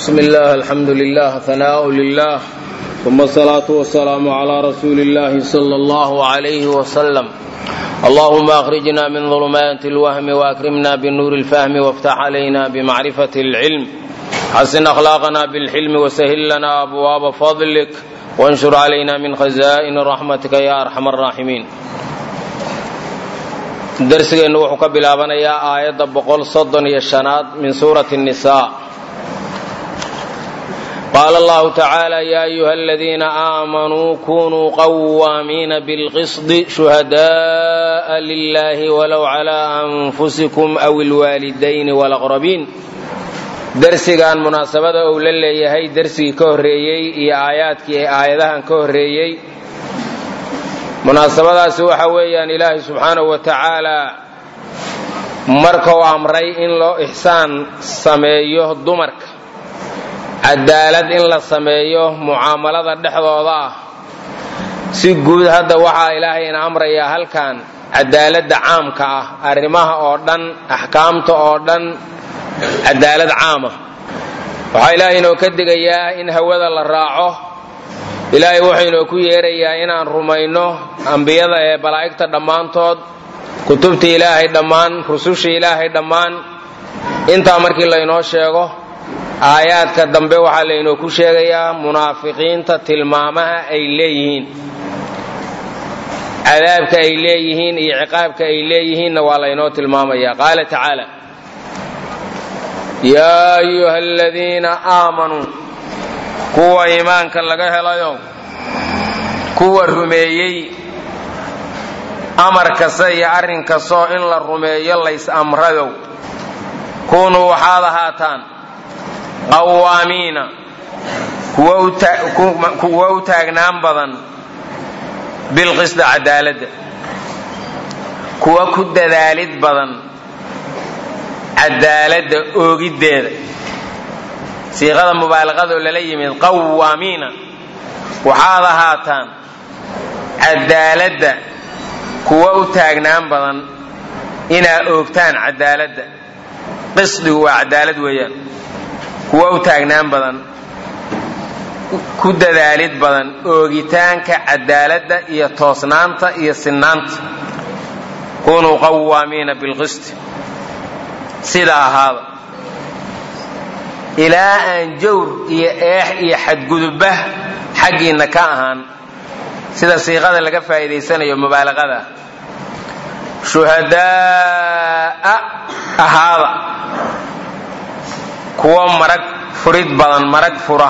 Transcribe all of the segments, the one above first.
بسم الله الحمد لله ثناء لله ثم الصلاة والسلام على رسول الله صلى الله عليه وسلم اللهم أخرجنا من ظلمات الوهم وأكرمنا بالنور الفهم وافتح علينا بمعرفة العلم حسن أخلاقنا بالحلم وسهل لنا أبواب فضلك وانشر علينا من خزائن رحمتك يا أرحم الراحمين darsigeennu wuxuu ka bilaabanayaa aayadda boqol soddon iyo shanaad min suurati الnisaa qaala allahu tacaala ya ayuha aladiina aamanuu kunuu qawaamiina bilqisdi shuhadaءa lilahi walow clى anfusikum aw ilwaalidayni walaqrabiin darsigan munaasabada uu la leeyahay darsigii ka horreeyey iyo aayaadkii ee aayadahan ka horreeyey munaasabadaasi waxa weeyaan ilaahay subxaanahu wa tacaalaa markuu amray in loo ixsaan sameeyo dumarka cadaalad in la sameeyo mucaamalada dhexdooda ah si guud hadda waxaa ilaahay ina amrayaa halkan cadaaladda caamka ah arrimaha oo dhan axkaamta oo dhan cadaalad caama waxaa ilaahay inoo ka digayaa in hawada la raaco ilaahay wuxuu inoo ku yeerayaa inaan rumayno ambiyada ee malaa'igta dhammaantood kutubta ilaahay dhammaan rususha ilaahay dhammaan intaa markii laynoo sheego aayaadka dambe waxaa laynoo ku sheegayaa munaafiqiinta tilmaamaha ay leeyihiin cadaabka ay leeyihiin iyo ciqaabka ay leeyihiinna waa laynoo tilmaamaya qaala tacaala yaa ayuha aladiina aamanuu kuwa iimaanka laga helayo kuwa rumeeyey amar kasta iyo arrin kastoo in la rumeeyo lays amrayow kunuu waxaad ahaataan qawaamiina kuwa u taagnaan badan bilqisda cadaaladda kuwa ku dadaalid badan cadaaladda oogiddeeda siiqada mubaalaqadoo lala yimid qawaamiina waxaad ahaataan cadaaladda kuwa u taagnaan badan inaad oogtaan cadaaladda qisdigu waa cadaalad weeyaan kuwa u taagnaan badan ku dadaalid badan oogitaanka cadaaladda iyo toosnaanta iyo sinnaanta kunuu qawaamiina bilqisti sida ahaada ilaa aan jawr iyo eex iyo xadgudubba xaggiinna ka ahaan sida siiqada laga faa'iidaysanayo mubaalaqada shuhadaa'a ahaada kuwa marag furid badan marag fura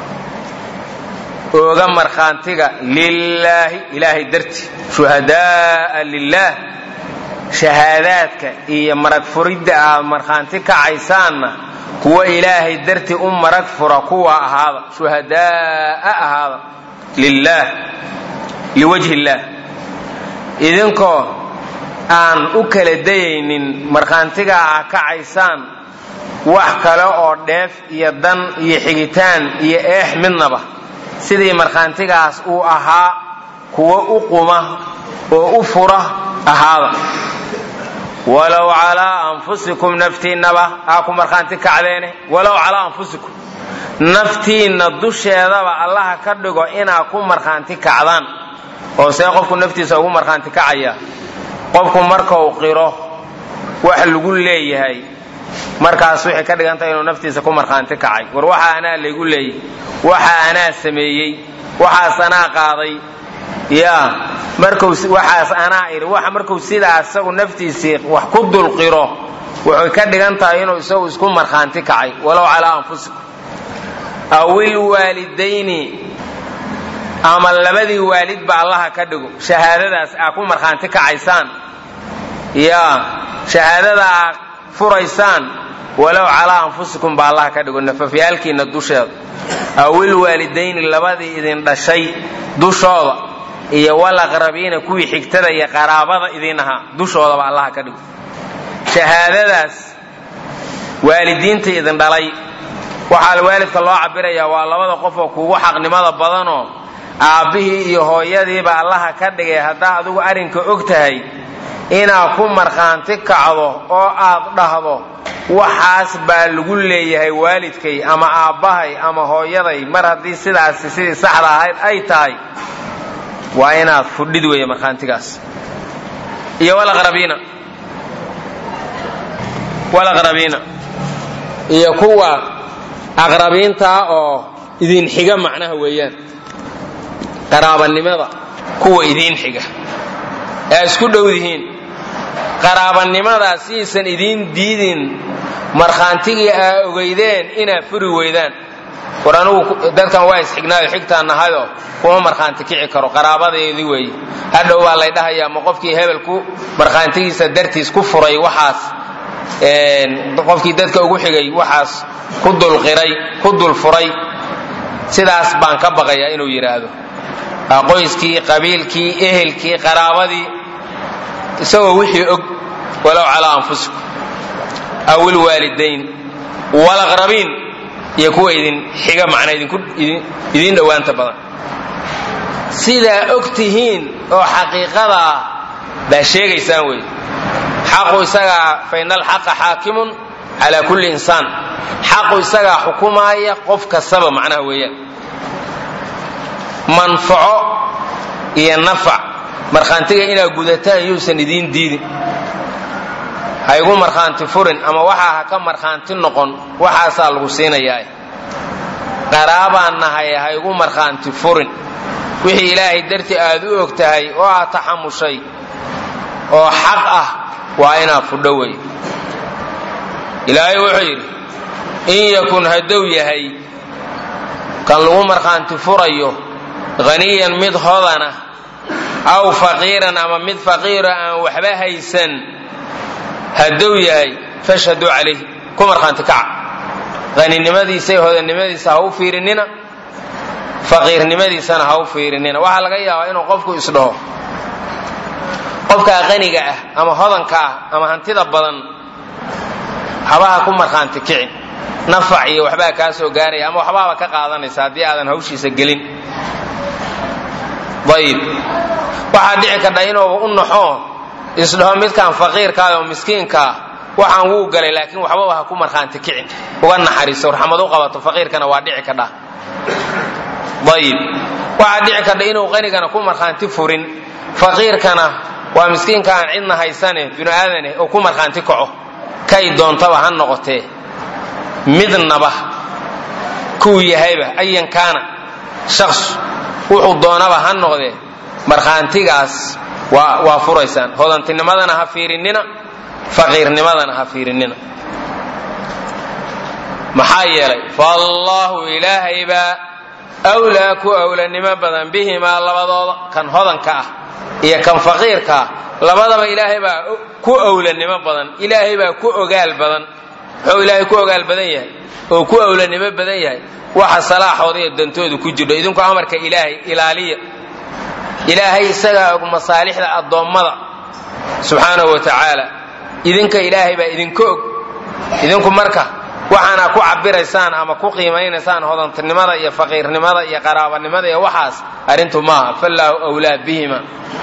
ooga markhaantiga lilaahi ilaahay darti shuhadaa'a lilaah shahaadaadka iyo marag furidda aad markhaanti kacaysaanna kuwa ilaahay darti u marag fura kuwa ahaada shuhadaa'a ahaada lilaah liwajhi illaah idinkoo aan u kala dayaynin markhaantigaa ah kacaysaan wax kale oo dheef iyo dan iyo xigitaan iyo eex midnaba sidii markhaantigaas uu ahaa kuwa u quma oo u fura ahaada walow calaa anfusikum naftiinnaba aa ku markhaanti kacdeene walow calaa anfusikum naftiinna dusheedaba allaha ka dhigo inaa ku markhaanti kacdaan oo see qofku naftiisa ugu markhaanti kacaya qofku markau qiro wax lagu leeyahay markaas waxay ka dhigantahay inuu naftiisa ku markhaanti kacay war waxa anaa laygu leeyay waxa anaa sameeyey waxaas anaa qaaday ya marku waxaas anaa idhi waxa markuu sidaa isagu naftiisii wax ku dulqiro waxay ka dhigan tahay inuu isagu isku markhaanti kacay walow calaa anfusikum aw ilwaalidayni ama labadii waalidba allaha ka dhigo shahaadadaas aa ku markhaanti kacaysaan ya shahaadada aa furaysaan walow calaa anfusikum ba allaha ka dhigo nafafyaalkiinna dusheeda aw ilwaalidayni labadii idin dhashay dushooda iyo walaqrabiina kuwii xigtada iyo qaraabada idin ahaa dushoodaba allaha ka dhigo shahaadadaas waalidiinta idin dhalay waxaa waalidka loo cabirayaa waa labada qof oo kugu xaqnimada badanoo aabbihii iyo hooyadiiba allaha ka dhigay haddaa adigu arrinka og tahay inaad ku markhaanti kacdo oo aad dhahdo waxaas baa lagu leeyahay waalidkay ama aabbahay ama hooyaday mar haddii sidaasi sidii saxda ahayd ay tahay waa inaad fudhid weeye markhaantigaas iyo walaqrabiina walaqrabiina iyo kuwa aqrabiintaa oo idin xiga macnaha weeyaan qaraabanimada kuwa idiin xiga ee isku dhowdihiin qaraabanimadaas siaysan idiin diidin markhaantigii aa ogeydeen inaad furi weydaan war anugu dadkan waa isxignaayo xigtaan nahayoo kuma markhaanti kici karo qaraabadeedii weeye hadhow baa lay dhahayaa ma qofkii hebelku markhaantigiisa dartiis ku furay waxaas qofkii dadka ugu xigay waxaas ku dulqiray ku dul furay sidaas baan ka baqayaa inuu yidhaahdo qoyskii qabiilkii ehelkii qaraabadii isagoo wixii og walow calaa anfusikum aw ilwaalidayn walaqrabiin iyo kuwa idin xiga macnaa idiin dhowaanta badan sidaa og tihiin oo xaqiiqadaa baa sheegaysaan wey xaqu isagaa faina alxaqa xaakimun calaa kulli insaan xaqu isagaa xukumaaya qof kastaba macnaha weeyaan manfaco iyo nafac markhaantiga inaad gudataan yuusan idiin diidin ha igu markhaanti furin ama waxaa ha ka markhaanti noqon waxaasaa lagu siinayaa qaraabaan nahay ha igu markhaanti furin wixii ilaahay dartii aad u og tahay oo aad taxamushay oo xaq ah waa inaad fudho wey ilaahay wuxuu yidhi in yakun hadduu yahay kan lagu markhaanti furayo haniyan mid hodana aw faqiiran ama mid faqiiro aan waxba haysan hadduu yahay fashhaduu calayh ku markhaanti kaca haninimadiisa iyo hodanimadiisa ha u fiirinina faqiirnimadiisana ha u fiirinina waxaa laga yaabaa inuu qofku isdhaho qofkaa qaniga ah ama hodanka ah ama hantida badan habaha ku markhaanti kicin nafac iyo waxbaa kaa soo gaaraya ama waxbaaba ka qaadanaysa haddii aadan hawshiisa gelin ayib waxaa dhici kadha inuuba u naxoo isdhaho midkaan faqiirkaah oo miskiinkaa waxaan wuu galay laakiin waxbaba ha ku markhaanti kicin uga naxariiso raxmad u qabato faqiirkana waa dhici kadha ayib waxaa dhici kadha inuu qanigana ku markhaanti furin faqiirkana waa miskiinka aan cidna haysane binu aadane oo ku markhaanti kaco kay doontaba ha noqotee midnaba kuu yahayba ayan kaana shaqsu wuxuu doonaba ha noqdee markhaantigaas waa furaysaan hodantinimadana ha fiirinina faqiirnimadana ha fiirinina maxaa yeelay faallaahu ilaahaybaa wlaa ku awlanimo badan bihimaa labadooda kan hodanka ah iyo kan faqiirka ah labadaba ilaahay baa ku awlanimo badan ilaahay baa ku ogaal badan muxuu ilaahay ku ogaal badan yahay oo ku awlanimo badan yahay waxa salaaxooda iyo dantooda ku jirho idinku amarka ilaahay ilaaliya ilaahay isagaa og masaalixda addoommada subxaanahu wa tacaala idinka ilaahay baa idinka og idinku marka waxaana ku cabiraysaan ama ku qiimaynaysaan hodantinimada iyo faqiirnimada iyo qaraabanimada iyo waxaas arrintu maaha fallaahu wlaa bihima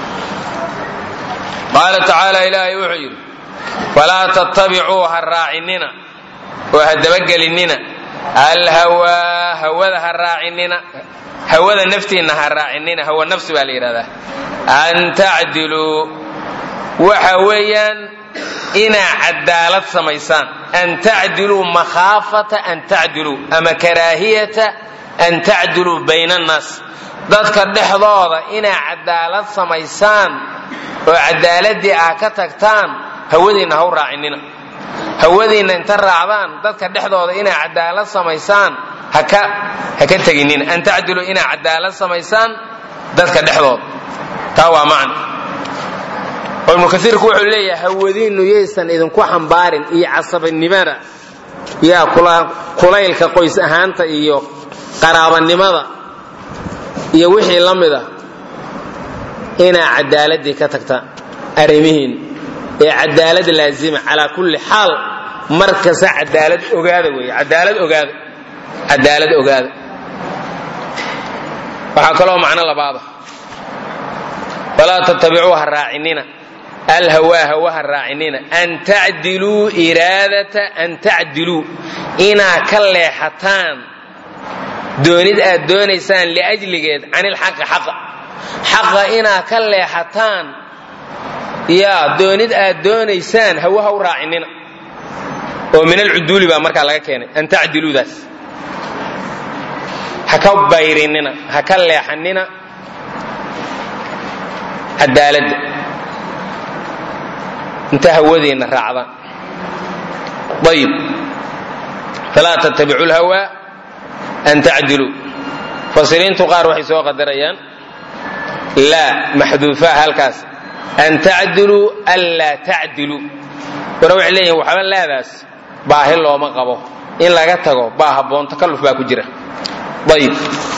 qaala tacaala ilaahay wuxuu yidhi falaa tattabicuu ha raacinina oo ha dabagelinina alhawaa hawada ha raacinina hawada naftiinna ha raacinina hawa nafsi baa la yidhahdaa an tacdiluu waxa weeyaan inaa cadaalad samaysaan an tacdiluu makhaafata an tacdiluu ama karaahiyata an tacdiluu bayna annaas dadka dhexdooda inaa cadaalad samaysaan oo cadaaladii ah ka tagtaan hawadiinna ha u raacinina hawadiinna inta raacdaan dadka dhexdooda inaa cadaalad samaysaan haka ha ka teginina an tacdiluu inaa cadaalad samaysaan dadka dhexdooda taa waa macna oo ibnu kaiirku wuxuu leeyahay hawadiinnu yaysan idinku xambaarin iyo casabanimada yaa kulaylka qoys ahaanta iyo qaraabanimada iyo wixii la mida inaa cadaaladii ka tagtaan arrimihiin ee cadaalad laazima calaa kulli xaal mar kasta cadaalad ogaada wey cadaalad ogaada cadaalad ogaada waxaa kaloo macno labaada walaa tattabicuu ha raacinina alhawaa hawaha raacinina an tacdiluu iraadata an tacdiluu inaa ka leexataan doonid aad doonaysaan liajligeed can ilxaqi xaqa xaqa inaa ka leexataan yaa doonid aad doonaysaan hawaha u raacinina oo min alcuduuli baa markaa laga keenay an tacdiluudaas ha ka bayrinina ha ka leexanina cadaaladda inta hawadeenna raacdaan ayib falaa tattabicu lhawaa an tacdiluu fasiriintu qaar waxay soo qadarayaan laa maxduufaa halkaas an tacdiluu anlaa tacdiluu wana waxay leeyihin waxba laadaas baahi looma qabo in laga tago baa habboon takalluf baa ku jira ayib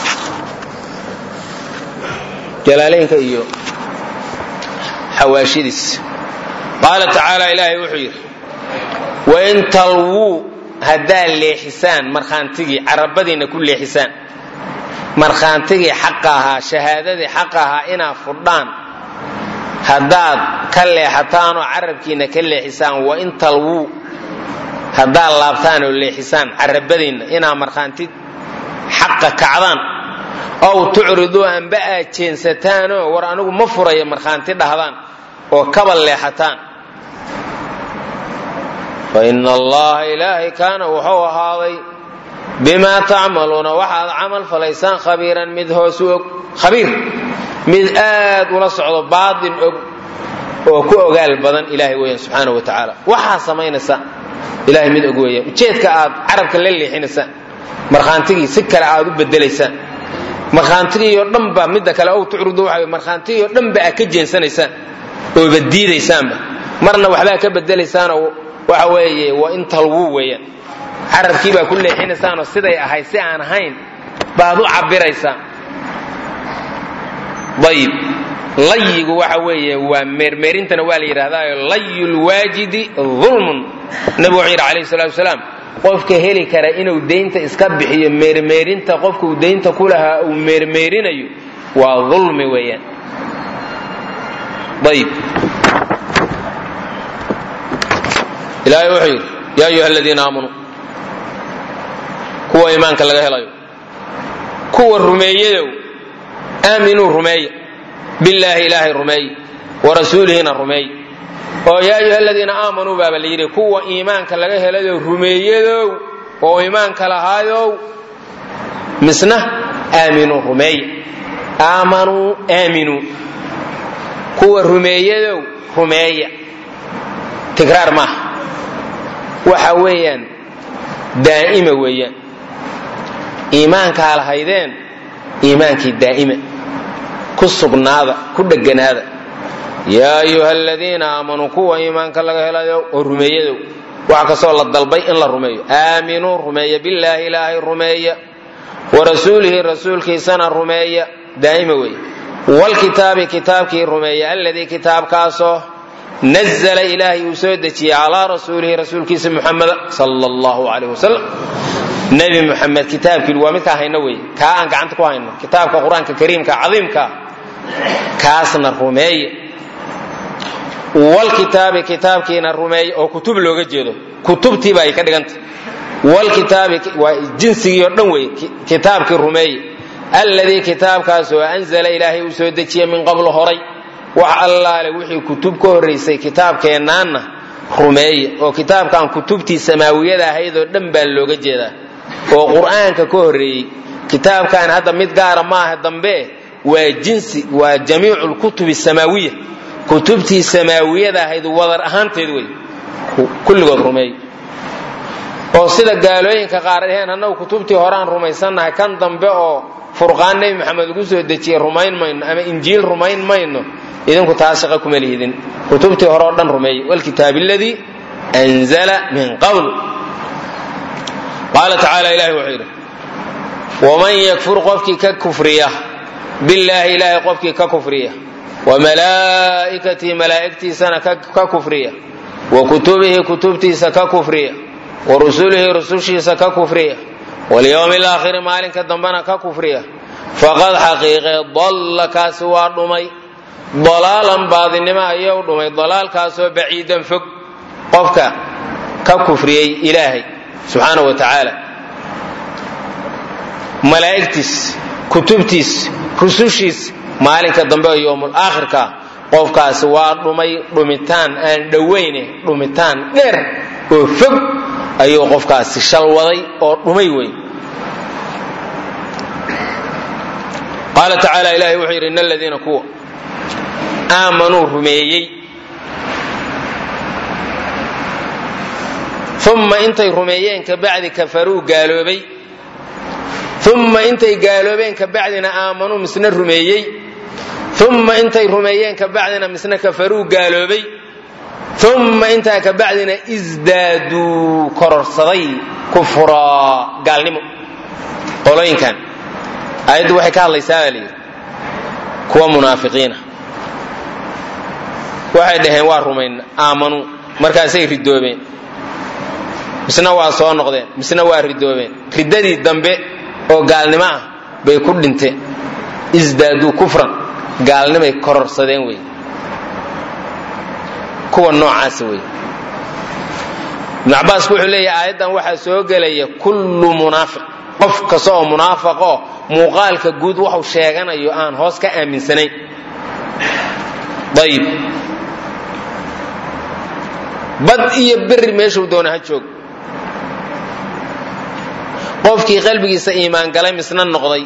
jalaalaynka iyo xawaashidiis qaala tacaala ilaahay wuxuu yidhi wain talwuu haddaad leexisaan markhaantigii carabadiinna ku leexisaan markhaantigii xaqa ahaa shahaadadii xaqa ahaa inaad fudhaan haddaad ka leexataan oo carabkiinna ka leexisaan wain talwuu haddaad laabtaan oo leexisaan carabadiinna inaad markhaanti xaqa kacdaan ow tucriduu amba aad jeensataanoo war anigu ma furaya markhaanti dhahdaan oo kaba leexataan fa ina allaha ilaahay kaana wuxuu ahaaday bimaa tacmaluuna waxaad camal falaysaan khabiiran mid hoosu og khabiir mid aad ula socdo baatin og oo ku ogaal badan ilaahay weeyaan subxaana wa tacaala waxaa samaynaysa ilahay mid og weeyaan ujeedka aad carabka la leexinaysaan markhaantigii si kale aad u bedelaysaan markhaantigii oo dhan ba midda kale ow tucridu waxa markhaantigii oo dhan ba aad ka jeensanaysaan ooba diidaysaanba marna waxbaa ka bedelaysaanoo waxa weeye waa in talwuu weeyaan carabkii baa ku leexinaysaanoo siday ahayd si aan ahayn baad u cabiraysaan ayib layigu waxa weeye waa meermeerintana waa la yidhahdaayo layu lwaajidi ulmun nabigu wuxuu yidhi alayh salatu wasalaam qofka heli kara inuu daynta iska bixiyo meermeerinta qofkuu daynta ku lahaa uu meermeerinayo waa ulmi weeyaan ayib ilaahay wuxuu yidhi yaa ayuha aladiina aamanuu kuwa iimaanka laga helayo kuwa rumeeyadow aaminuu rumeeya billaahi ilaahay rumeey wa rasuulihina rumeey oo yaa ayuha aladiina aamanuu baaba la yidhi kuwa iimaanka laga helayo rumeeyadow oo iimaanka lahaayow misna aaminuu rumeeya aamanuu aaminuu kuwa rumeeyadow rumeeya tikraar maaha waxa weeyaan daa'ima weeyaan iimaankaa lahaydeen iimaankii daa'ima ku sugnaada ku dheganaada yaa ayuha aladiina aamanuu kuwa iimaanka laga helayo oo rumeeyadow waxa kastoo la dalbay in la rumeeyo aaminuu rumeeya billaahi ilaahay rumeeya wa rasuulihi rasuulkiisana rumeeya daa'ima weeye wlkitaabi kitaabkii rumeeya alladii kitaabkaasoo nazla ilaahay uu soo dejiyey calaa rasuulihi rasuulkiisa muxameda sal allahu alayh wasalam nebi muxamed kitaabkii waa midkaa hayno wey kaa aan gacanta ku hayno kitaabka qur-aanka kariimka cadiimka kaasna rumeeya wlkitaabi kitaabkiina rumeeya oo kutub looga jeedo kutubtiiba ay ka dhiganta wlkitaabi waa jinsigii oo dhan wey kitaabkii rumeeya alladii kitaabkaasoo anzala ilaahay uu soo dejiye min qablu horay wax allaale wixii kutub ka horraysay kitaabkeennaanna rumeeya oo kitaabkan kutubtii samaawiyada ahaydoo dhan baa looga jeedaa oo qur'aanka ka horreeyey kitaabkan hadda mid gaara maaha dambe waa jinsi waa jamiicu lkutubi samaawiya kutubtii samaawiyada ahayd wadar ahaanteed wey kulligood rumeeya oo sida gaalooyinka qaar dheheen annagu kutubtii horeaan rumaysannahay kan dambe oo furqaan nebi maxamed lagu soo dejiyey rumayn mayno ama injiil rumayn mayno idinku taas shaqa kuma lihidin kutubtii hore oo dhan rumeeyey wlkitaab aladii anzala min qabl qaala tacaala ilahi wuxuu yidhi waman yakfur qofkii ka kufriya billaahi ilaahay qofkii ka kufriya wa malaa'ikatii malaa'igtiisana ka kufriya wa kutubihi kutubtiisa ka kufriya wa rusulihi rusushiisa ka kufriya walyowmi alaakhiri maalinka dambena ka kufriya faqad xaqiiqee dalla kaasi waa dhumay dalaalan baadinimo ayuu dhumay dalaalkaasoo baciidan fog qofka ka kufriyey ilaahay subxaana wa tacaala malaa'igtiis kutubtiis rusushiis maalinka dambe oo yowmul aakhirka qofkaasi waa dhumay dhumitaan aan dhowayne dhumitaan dheer oo fog ayuu qofkaasi shalwaday oo dhumay wey qaala tacaala ilahay wuxuu yidhi in aladiina kuwa aamanuu rumeeyey uma intay rumeeyeen ka bacdi kafaruu gaaloobay uma intay gaaloobeen ka bacdina aamanuu misna rumeeyey uma intay rumeeyeen ka bacdina misna kafaruu gaaloobay uma intaa ka bacdina isdaaduu kororsaday kufraa gaalnimo qolooyinkan aayaddu waxay ka hadlaysaa baa layidhi kuwa munaafiqiina waxay dhaheen waa rumayn aamanuu markaasay ridoobeen misna waa soo noqdeen misna waa ridoobeen riddadii dambe oo gaalnimo ah bay ku dhinteen isdaaduu kufran gaalnimay kororsadeen wey kuwa noocaasa wey ibnu cabbaasku wuxuu leeyahay aayaddan waxaa soo gelaya kullu munaafiq qof kasta oo munaafiq oo muuqaalka guud waxu sheeganayo aan hoos ka aaminsanayn ayib bad iyo berri meeshuu doona ha joog qofkii qalbigiisa iimaan galay misna noqday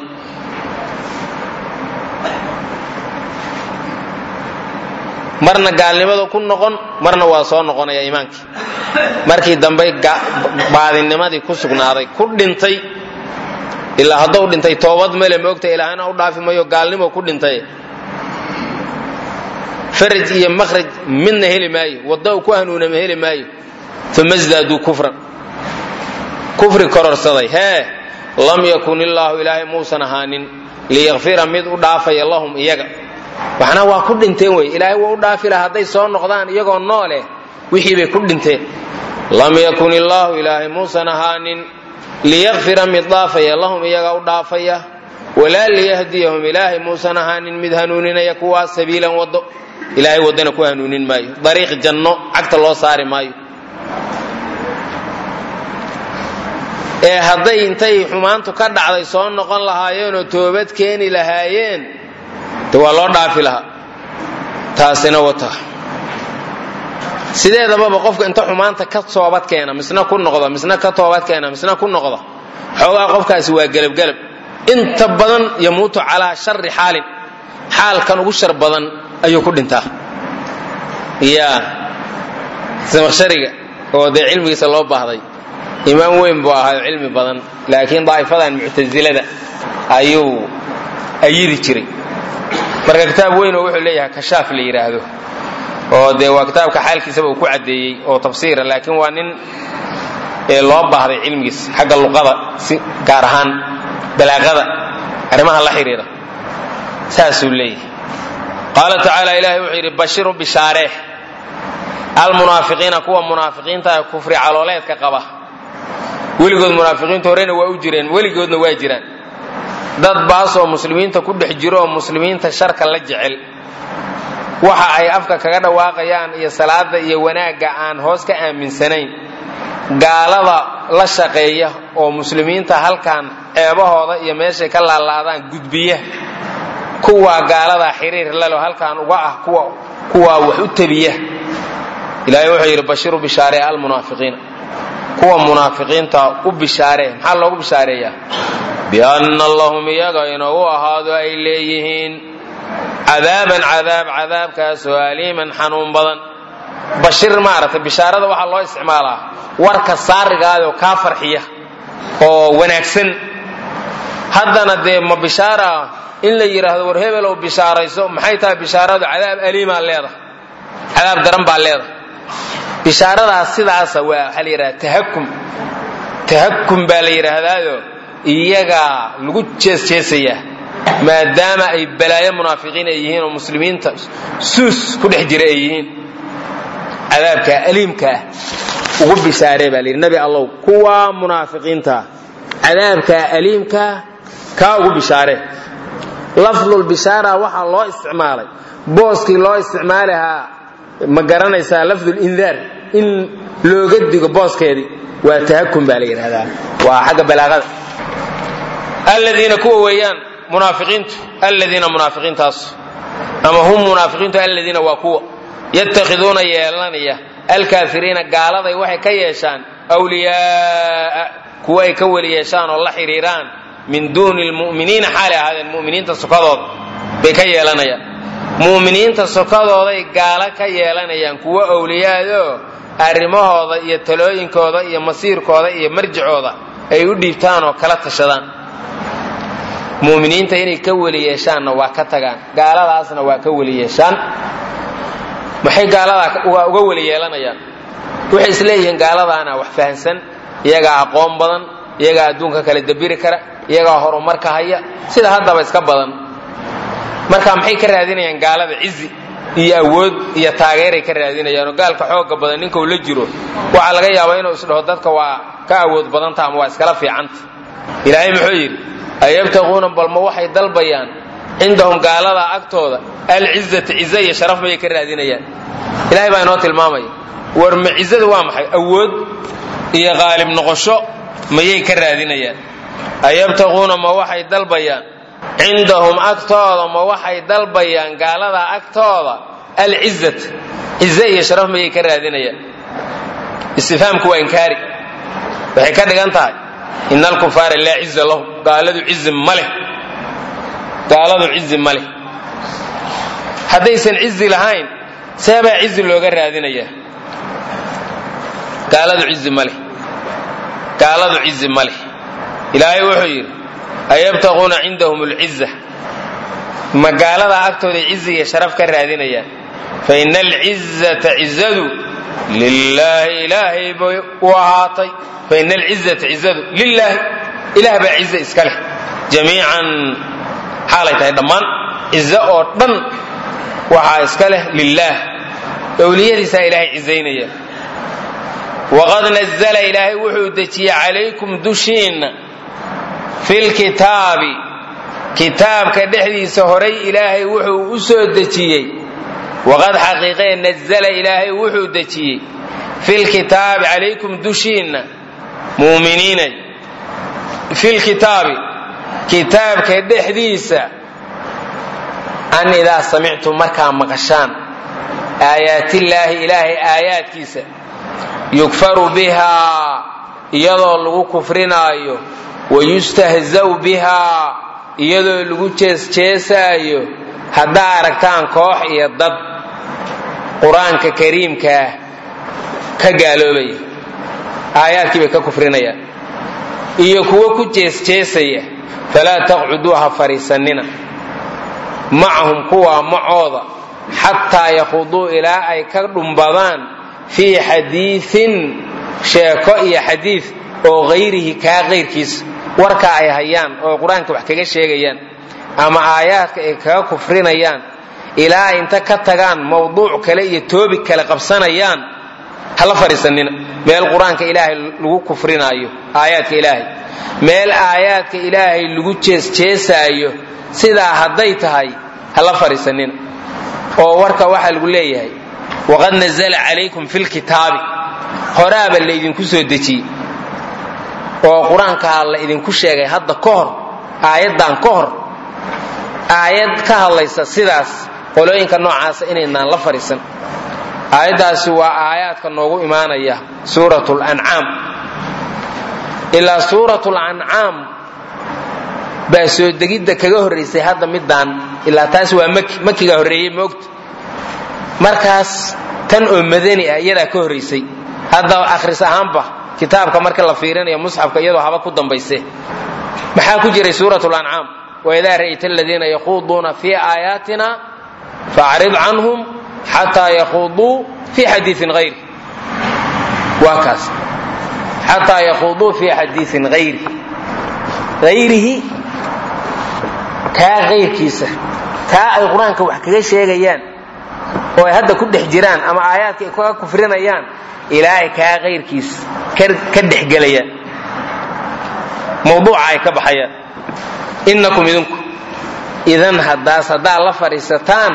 marna gaalnimada ku noqon marna waa soo noqonaya iimaankii markii dambe baadinimadii ku sugnaaday ku dhintay ilaa hadduu dhintay toobad male moogta ilaahana u dhaafi mayo gaalnimo ku dhintay faraj iyo makhraj midna heli maayo wadda uu ku hanuunama heli maayo uma sdaaduu kufran kufri kororsaday hee lam yakun illaahu ilaahay muusan ahaanin liyakfira mid u dhaafaya lahum iyaga waxna waa ku dhinteen wey ilaahay waa u dhaafi laha hadday soo noqdaan iyagoo nooleh wixii bay ku dhinteen lam yakun illaahu ilaahay muusan ahaanin liyakfira mid dhaafaya lahum iyaga u dhaafaya walaa liyahdiyahum ilaahay muusan ahaanin mid hanuuninaya kuwaa sabiilan wado ilaahay waddana ku hanuunin maayo dariiq janno cagta loo saari maayo ee hadday intay xumaantu ka dhacday soo noqon lahaayeenoo toobad keeni lahaayeen de waa loo dhaafi lahaa taasina wata sideedababa qofka inta xumaanta ka toobad keena misna ku noqda misna ka toobad keena misna ku noqda xoogaa qofkaasi waa gelabgelab inta badan yamuutu calaa shari xaalin xaalkan ugu shar badan ayuu ku dhintaa ya samaqshariga oo dee cilmigiisa loo baahday imaam weyn buu ahayo cilmi badan laakiin daa'ifadan muctasilada ayuu ayidi jiray marka kitaab weyn oo wuxuu leeyahay kashaaf la yidhaahdo oo dee waa kitaabka xaalkiisaba uu ku caddeeyey oo tafsiira laakiin waa nin loo baahday cilmigiis xagga luqada si gaar ahaan balaaqada arrimaha la xidhiira saasuu leeyahay qaala tacaala ilaahay wuxuu yidhi bashiru bishaaree almunaafiqiina kuwa munaafiqiinta ee kufri calooleedka qaba weligood munaafiqiinta horena waa u jireen weligoodna waa jiraan dad baasoo muslimiinta ku dhex jiro oo muslimiinta sharka la jecel waxa ay afka kaga dhawaaqayaan iyo salaada iyo wanaagga aan hoos ka aaminsanayn gaalada la shaqeeya oo muslimiinta halkan ceebahooda iyo meeshay ka laalaadaan gudbiya kuwaa gaaladaa xiriir lelo halkan uga ah kuwaa wax u tabiya ilaahay wuxuu yidhi bashiru bishaaree almunaafiqiina kuwa munaafiqiinta u bishaaree maxaa loogu bishaareeyaa bianna lahum iyaga inuu ahaado ay leeyihiin cadaaban cadaab cadaabkaasoo aliiman xanuun badan bashir maaragtay bishaarada waxaa loo isticmaalaa warka saarigaadoo kaa farxiya oo wanaagsan haddana dee ma bishaara in la yidhaahdo war hebelow bishaarayso maxay tahay bishaaradu cadaab aliimaa leedahay cadaab daran baa leedahay bishaaradaas sidaasa waa waxaa la yidhahda tahakum tahakum baa la yidhaahdaayo iyagaa lagu jeesjeesayaa maadaama ay balaayo munaafiqiin ay yihiin oo muslimiinta suus ku dhex jira ay yihiin cadaabkaa aliimkaa ugu bishaaree baa layidhi nabi allow kuwa munaafiqiintaa cadaabkaa aliimkaa kaa ugu bishaaree lafdulbishaara waxaa loo isticmaalay booskii loo isticmaalahaa ma garanaysaa lafdul indaar in looga digo booskeedii waa tahakum baa la yidhahdaa waa xagga balaaqada aladiina kuwa weeyaan munaafiqiintu aladiina munaafiqiintaas ama hum munaafiqiintu aladiina waa kuwa yatakhiduuna yeelanaya alkaafiriina gaaladay waxay ka yeeshaan wliyaaa kuwa ay ka weli yeeshaan oo la xidhiiraan min duuni lmu'miniina xaalay ahaadeen mu'miniinta sokadooda bay ka yeelanayaan mu'miniinta sokadooday gaalo ka yeelanayaan kuwo awliyaadoo arrimahooda iyo talooyinkooda iyo masiirkooda iyo marjicooda ay u dhiibtaan oo kala tashadaan mu'miniinta inay ka weli yeeshaanna waa ka tagaan gaaladaasna waa ka weli yeeshaan maxay gaaladaa uga weli yeelanayaan waxay isleeyihiin gaaladaana wax fahansan iyagaa aqoon badan iyagaa adduunka kala dabiri kara iyagaa horumarka haya sida haddaba iska badan marka maxay ka raadinayaan gaalada cizi iyo awood iyo taageeray ka raadinayaanoo gaalka xooga badan ninkau la jiro waxaa laga yaabaa inuu isdhaho dadka waa ka awood badanta ama waa iskala fiicanta ilaahay muxuu yidhi ayabtaquuna balma waxay dalbayaan cindahum gaalada agtooda alcizata cize iyo sharaf mayay ka raadinayaan ilahay baa inoo tilmaamaya war ma cizadu waa maxay awood iyo qaalib noqosho mayay ka raadinayaan ayabtaquuna ma waxay dalbayaan cindahum agtooda ma waxay dalbayaan gaalada agtooda alcizat cize iyo sharaf mayay ka raadinayaan istifhaamku waa inkaari waxay ka dhigan tahay ina alkufaara laa ciza lahum gaaladu cizi ma leh gaaladu cizi ma leh haddaysan cizi lahayn seebaa cizi looga raadinayaa gaaladu cizi ma leh gaaladu cizi ma leh ilaahay wuxuu yidhi ayabtaquuna cindahum alciza ma gaaladaa agtooda cizi iyo sharaf ka raadinayaan fa ina alcizata cizadu lilaahi ilaahay bay u ahaatay fa ina alcizata cizadu lilaahi ilaah baa cize iska leh jamiican xaalay tahay dhammaan cize oo dhan waxaa iska leh lilaah owliyadiisaa ilaahay cizaynaya waqad nazla ilaahay wuxuu dejiyey calaykum dushiinna filkitaabi kitaabka dhexdiisa horay ilaahay wuxuu u soo dejiyey waqad xaqiiqee nazla ilaahay wuxuu dejiyey filkitaabi calaykum dushiinna muuminiinay filkitaabi kitaabka dhexdiisa an idaa samictum markaa maqashaan aayaatillaahi ilaahay aayaadkiisa yukfaru bihaa iyadoo lagu kufrinaayo wayustahzaw bihaa iyadoo lagu jeesjeesaayo haddaa aragtaan koox iyo dad qur-aanka kariimkaah ka gaaloobaya aayaadkii bay ka kufrinayaan iyo kuwo ku jeesjeesaya falaa taqcuduu ha fadhiisannina macahum kuwaa macooda xataa yakhuduu ilaa ay ka dhumbadaan fii xadiiin sheeko iyo xadiid oo hayrihi kaa kayrkiisa warka ay hayaan oo qur-aanka wax kaga sheegayaan ama aayaadka ay kaga kufrinayaan ilaa ay inta ka tagaan mawduuc kale iyo toobi kale qabsanayaan hala fadhiisanina meel qur-aanka ilaahay lagu kufrinaayo aayaadka ilaahay meel aayaadka ilaahay lagu jeesjeesaayo sidaa hadday tahay hala fadhiisanina oo warka waxaa lagu leeyahay waqad nazla calaykum fi lkitaabi horaaba laydinku soo dejiyey oo qur-aankaa la idinku sheegay hadda ka hor aayaddan ka hor aayad ka hadlaysa sidaas qolooyinka noocaasa inaynaan la fadhiisan aayaddaasi waa aayaadka noogu imaanaya suurat lancaam ilaa suurat lancaam baa soo degidda kaga horraysay hadda midaan ilaa taas waa maki makiga horreeyey moogta markaas tan oo madani ah iyadaa ka horraysay hadda akhris ahaanba kitaabka marka la fiirinayo musxafka iyadoo haba ku dambayse maxaa ku jiray suurat lancaam waidaa ra'yta aladiina yakhuuduuna fii aayaatina faacrid canhum xataa yakhuuduu fii xadiiin hayri waa kaas xataa yakhuuduu fii xadiiin hayri hayrihi kaa kayrkiisa kaa ay qur-aanka wax kaga sheegayaan oo ay hadda ku dhex jiraan ama aayaadka ay kaga kufrinayaan ilaahay kaa kayrkiisa ka dhexgelayaan mawduuca ay ka baxayaan innakum idinku idan haddaas haddaad la fadhiisataan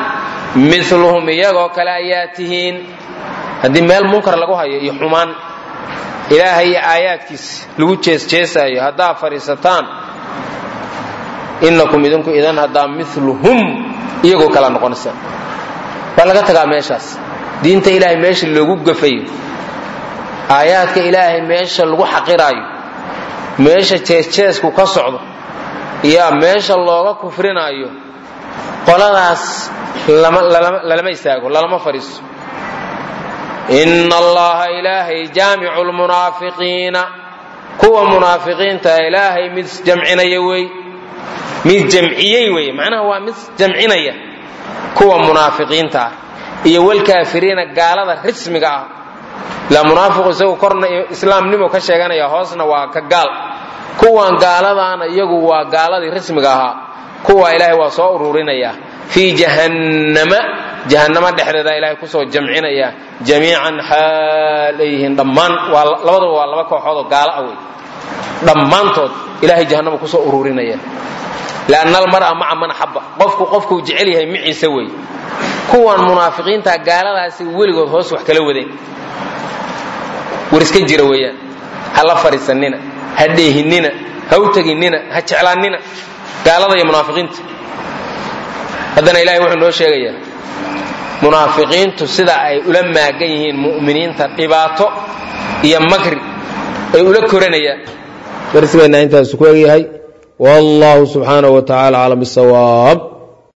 miluhum iyagoo kale ayaa tihiin haddii meel munkar lagu hayo iyo xumaan ilaahay iyo aayaadkiis lagu jeesjeesaayo haddaa fadhiisataan innakum idinku idan haddaa miluhum iyagoo kala noqonaysaan waa laga tagaa meeshaas diinta ilaahay meesha loogu gafayo aayaadka ilaahay meesha lagu xaqiraayo meesha jeesjeesku ka socdo yaa meesha looga kufrinaayo qoladaas lalama istaago lalama fadhiiso ina allaha ilaahay jaamicu lmunaafiqiina kuwa munaafiqiinta ilaahay mid jamcinaya wey mid jamciyey wey macnaha waa mid jamcinaya kuwa munaafiqiinta ah iyo walkaafiriina gaalada rismiga ah ilaa munaafiqu isagu korna islaamnimo ka sheeganaya hoosna waa ka gaal kuwan gaaladaana iyagu waa gaaladii rismiga ahaa kuwa ilaahay waa soo ururinaya fii jahannama jahannama dhexdeeda ilaahay kusoo jamcinaya jamiican xaalayhin dhammaan waa labaduba waa laba kooxood oo gaalo ah wey dhammaantood ilahay jahannama kusoo ururinaya lianna almar'a maca man axabba qofku qofkuu jecel yahay miciise wey kuwan munaafiqiinta gaaladaasi weligood hoos wax kala wadeen war iska jira weeyaan ha la fadhiisanina ha dheehinina ha u teginina ha jeclaanina gaalada iyo munaafiqiinta haddana ilahay wuxuu noo sheegayaa munaafiqiintu sida ay ula maagan yihiin mu'miniinta dhibaato iyo makri ay ula koranayaan darsigeenna intaas ku egyahay wallahu subxaanahu wa tacala aclam bisawaab